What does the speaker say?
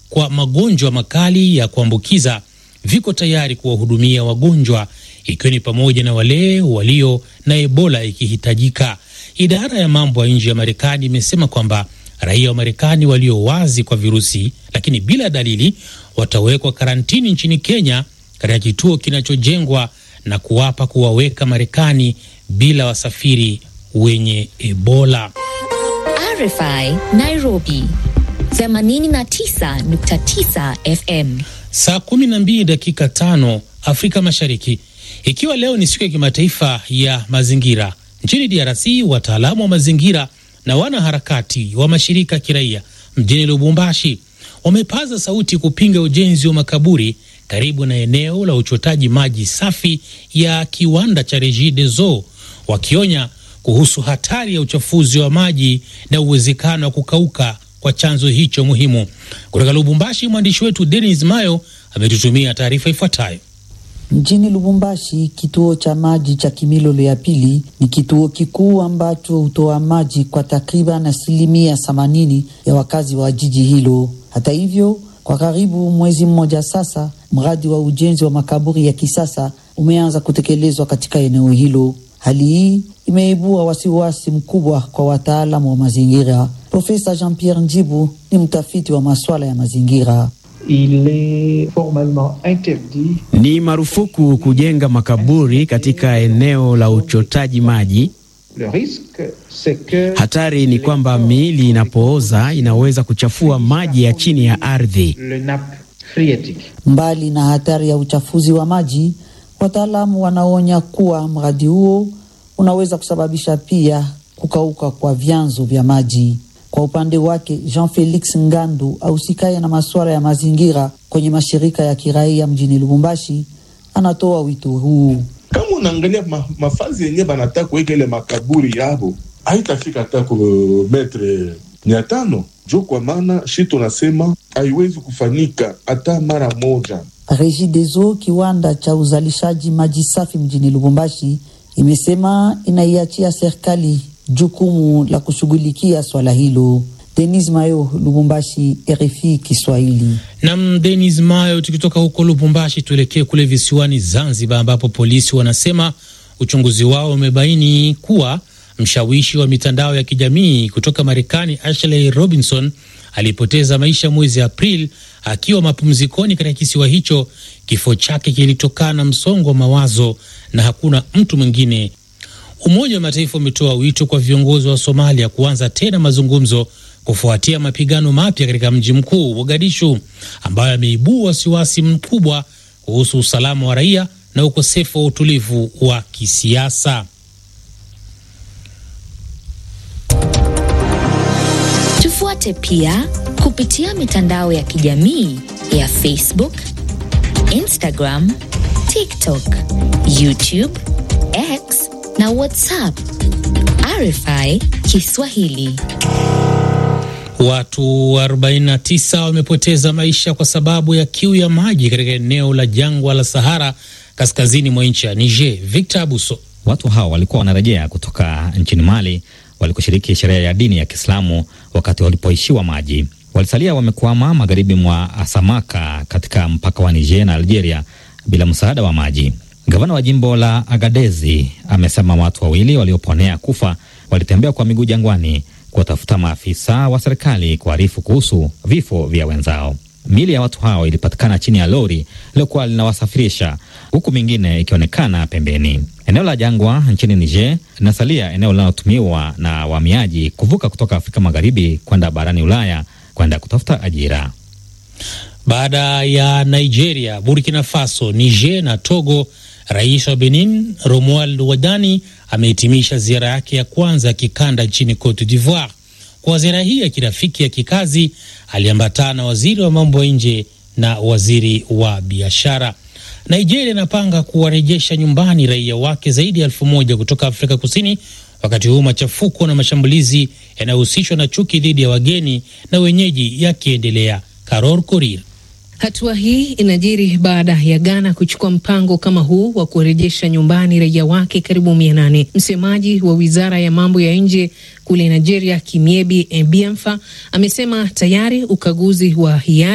kwa magonjwa makali ya kuambukiza viko tayari kuwahudumia wagonjwa ikiwa ni pamoja na wale walio na Ebola ikihitajika. Idara ya mambo ya nje ya Marekani imesema kwamba raia wa Marekani walio wazi kwa virusi lakini bila dalili watawekwa karantini nchini Kenya katika kituo kinachojengwa na kuwapa kuwaweka Marekani bila wasafiri wenye Ebola. RFI Nairobi 89.9 FM. Saa 12 dakika tano Afrika Mashariki, ikiwa leo ni siku ya kimataifa ya mazingira nchini DRC, wataalamu wa mazingira na wanaharakati wa mashirika ya kiraia mjini Lubumbashi wamepaza sauti kupinga ujenzi wa makaburi karibu na eneo la uchotaji maji safi ya kiwanda cha Regideso, wakionya kuhusu hatari ya uchafuzi wa maji na uwezekano wa kukauka kwa chanzo hicho muhimu. Kutoka Lubumbashi, mwandishi wetu Denis Mayo ametutumia taarifa ifuatayo. Mjini Lubumbashi, kituo cha maji cha Kimilolo ya pili ni kituo kikuu ambacho hutoa maji kwa takriban asilimia themanini ya wakazi wa jiji hilo. Hata hivyo, kwa karibu mwezi mmoja sasa, mradi wa ujenzi wa makaburi ya kisasa umeanza kutekelezwa katika eneo hilo. Hali hii imeibua wasiwasi mkubwa kwa wataalamu wa mazingira. Profesa Jean-Pierre Njibu ni mtafiti wa masuala ya mazingira. Il est formalement interdit. Ni marufuku kujenga makaburi katika eneo la uchotaji maji. Le risque c'est que Hatari ni kwamba miili inapooza inaweza kuchafua maji ya chini ya ardhi. le nappe phréatique. Mbali na hatari ya uchafuzi wa maji, wataalamu wanaonya kuwa mradi huo unaweza kusababisha pia kukauka kwa vyanzo vya maji. Kwa upande wake, Jean Felix Ngandu ahusikaye na masuala ya mazingira kwenye mashirika ya kiraia mjini Lubumbashi anatoa wito huu. kama unaangalia ma, mafazi yenye banataka kuweka ile makaburi yabo haitafika hata ku metre mia tano jo, kwa maana shi tunasema haiwezi kufanyika hata mara moja. Regideso, kiwanda cha uzalishaji maji safi mjini Lubumbashi, imesema inaiachia serikali jukumu la kushughulikia swala hilo. Denis Mayo, Lubumbashi, RFI Kiswahili. Nam Denis Mayo. Tukitoka huko Lubumbashi, tuelekee kule visiwani Zanzibar, ambapo polisi wanasema uchunguzi wao umebaini kuwa mshawishi wa mitandao ya kijamii kutoka Marekani Ashley Robinson alipoteza maisha mwezi Aprili akiwa mapumzikoni katika kisiwa hicho. Kifo chake kilitokana na msongo wa mawazo na hakuna mtu mwingine. Umoja wa Mataifa umetoa wito kwa viongozi wa Somalia kuanza tena mazungumzo kufuatia mapigano mapya katika mji mkuu Mogadishu, ambayo yameibua wasiwasi mkubwa kuhusu usalama wa raia na ukosefu wa utulivu wa kisiasa. Tufuate pia kupitia mitandao ya kijamii ya Facebook, Instagram, TikTok, YouTube, X na WhatsApp. RFI Kiswahili. Watu 49 wamepoteza maisha kwa sababu ya kiu ya maji katika eneo la jangwa la Sahara kaskazini mwa nchi ya Niger. Victor Abuso. Watu hao walikuwa wanarejea kutoka nchini Mali walikoshiriki sherehe ya dini ya Kiislamu wakati walipoishiwa maji. Walisalia wamekwama magharibi mwa Asamaka katika mpaka wa Niger na Algeria bila msaada wa maji. Gavana wa jimbo la Agadezi amesema watu wawili walioponea kufa walitembea kwa miguu jangwani kuwatafuta maafisa wa serikali kuarifu kuhusu vifo vya wenzao. Miili ya watu hao ilipatikana chini ya lori liliokuwa linawasafirisha huku mingine ikionekana pembeni. Eneo la jangwa nchini Niger linasalia eneo linalotumiwa na wahamiaji kuvuka kutoka Afrika Magharibi kwenda barani Ulaya kwenda kutafuta ajira. Baada ya Nigeria, Burkina Faso, Niger na Togo, rais wa Benin Romuald Wadani amehitimisha ziara yake ya kwanza ya kikanda nchini Cote d'Ivoire. Kwa ziara hii ya kirafiki ya kikazi, aliambatana na waziri wa mambo ya nje na waziri wa biashara. Nigeria inapanga kuwarejesha nyumbani raia wake zaidi ya elfu moja kutoka Afrika Kusini, wakati huu machafuko na mashambulizi yanayohusishwa na chuki dhidi ya wageni na wenyeji yakiendelea. Karor Korir. Hatua hii inajiri baada ya Ghana kuchukua mpango kama huu wa kurejesha nyumbani raia wake karibu mia nane. Msemaji wa wizara ya mambo ya nje kule Nigeria, Kimiebi Ebiamfa, amesema tayari ukaguzi wa hiari